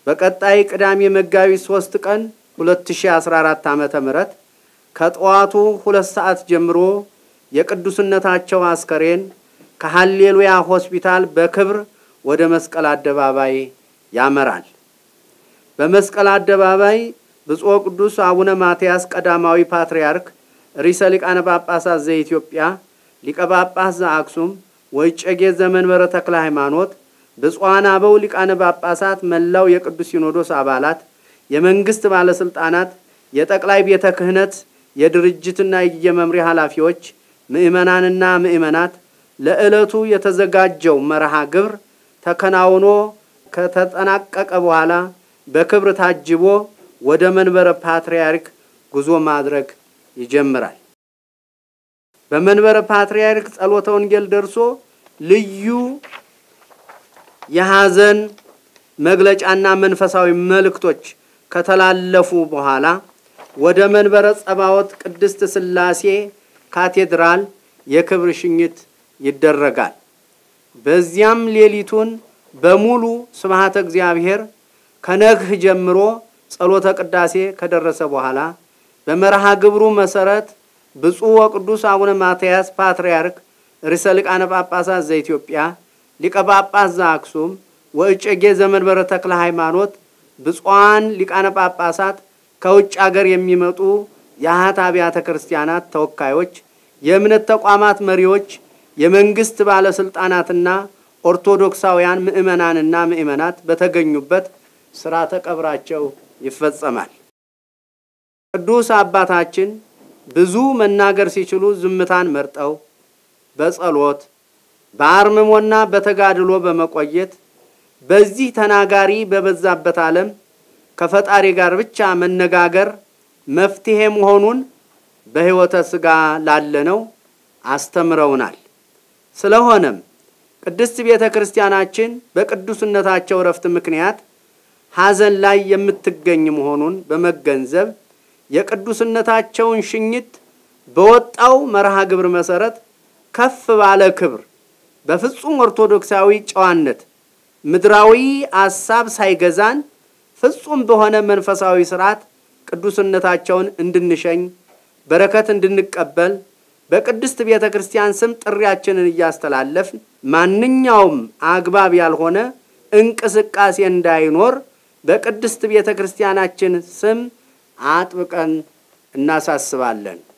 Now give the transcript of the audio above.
በቀጣይ ቅዳሜ መጋቢት 3 ቀን 2014 ዓመተ ምህረት ከጠዋቱ ሁለት ሰዓት ጀምሮ የቅዱስነታቸው አስከሬን ከሀሌሉያ ሆስፒታል በክብር ወደ መስቀል አደባባይ ያመራል። በመስቀል አደባባይ ብፁዕ ቅዱስ አቡነ ማትያስ ቀዳማዊ ፓትርያርክ ርዕሰ ሊቃነ ጳጳሳት ዘኢትዮጵያ ሊቀ ጳጳስ ዘአክሱም ወእጨጌ ዘመንበረ ተክለ ሃይማኖት፣ ብፁዓን አበው ሊቃነ ጳጳሳት፣ መላው የቅዱስ ሲኖዶስ አባላት፣ የመንግስት ባለስልጣናት፣ የጠቅላይ ቤተ ክህነት የድርጅትና የመምሪያ ኃላፊዎች፣ ምእመናንና ምእመናት ለዕለቱ የተዘጋጀው መርሃ ግብር ተከናውኖ ከተጠናቀቀ በኋላ በክብር ታጅቦ ወደ መንበረ ፓትርያርክ ጉዞ ማድረግ ይጀምራል። በመንበረ ፓትርያርክ ጸሎተ ወንጌል ደርሶ ልዩ የሐዘን መግለጫና መንፈሳዊ መልእክቶች ከተላለፉ በኋላ ወደ መንበረ ጸባዖት ቅድስት ሥላሴ ካቴድራል የክብር ሽኝት ይደረጋል። በዚያም ሌሊቱን በሙሉ ስብሐተ እግዚአብሔር ከነግህ ጀምሮ ጸሎተ ቅዳሴ ከደረሰ በኋላ በመርሃ ግብሩ መሰረት ብፁዕ ወቅዱስ አቡነ ማትያስ ፓትርያርክ ርዕሰ ሊቃነ ጳጳሳት ዘኢትዮጵያ ሊቀ ጳጳስ ዘአክሱም ወእጨጌ ዘመንበረ ተክለ ሃይማኖት፣ ብፁዓን ሊቃነ ጳጳሳት፣ ከውጭ አገር የሚመጡ የአኃት አብያተ ክርስቲያናት ተወካዮች፣ የእምነት ተቋማት መሪዎች፣ የመንግስት ባለስልጣናትና ኦርቶዶክሳውያን ምእመናንና ምእመናት በተገኙበት ሥርዓተ ቀብራቸው ይፈጸማል። ቅዱስ አባታችን ብዙ መናገር ሲችሉ ዝምታን መርጠው በጸሎት በአርምሞና በተጋድሎ በመቆየት በዚህ ተናጋሪ በበዛበት ዓለም ከፈጣሪ ጋር ብቻ መነጋገር መፍትሄ መሆኑን በሕይወተ ሥጋ ላለነው አስተምረውናል። ስለሆነም ቅድስት ቤተ ክርስቲያናችን በቅዱስነታቸው እረፍት ምክንያት ሐዘን ላይ የምትገኝ መሆኑን በመገንዘብ የቅዱስነታቸውን ሽኝት በወጣው መርሃ ግብር መሰረት ከፍ ባለ ክብር በፍጹም ኦርቶዶክሳዊ ጨዋነት ምድራዊ አሳብ ሳይገዛን ፍጹም በሆነ መንፈሳዊ ስርዓት ቅዱስነታቸውን እንድንሸኝ በረከት እንድንቀበል በቅድስት ቤተ ክርስቲያን ስም ጥሪያችንን እያስተላለፍን ማንኛውም አግባብ ያልሆነ እንቅስቃሴ እንዳይኖር በቅድስት ቤተ ክርስቲያናችን ስም አጥብቀን እናሳስባለን።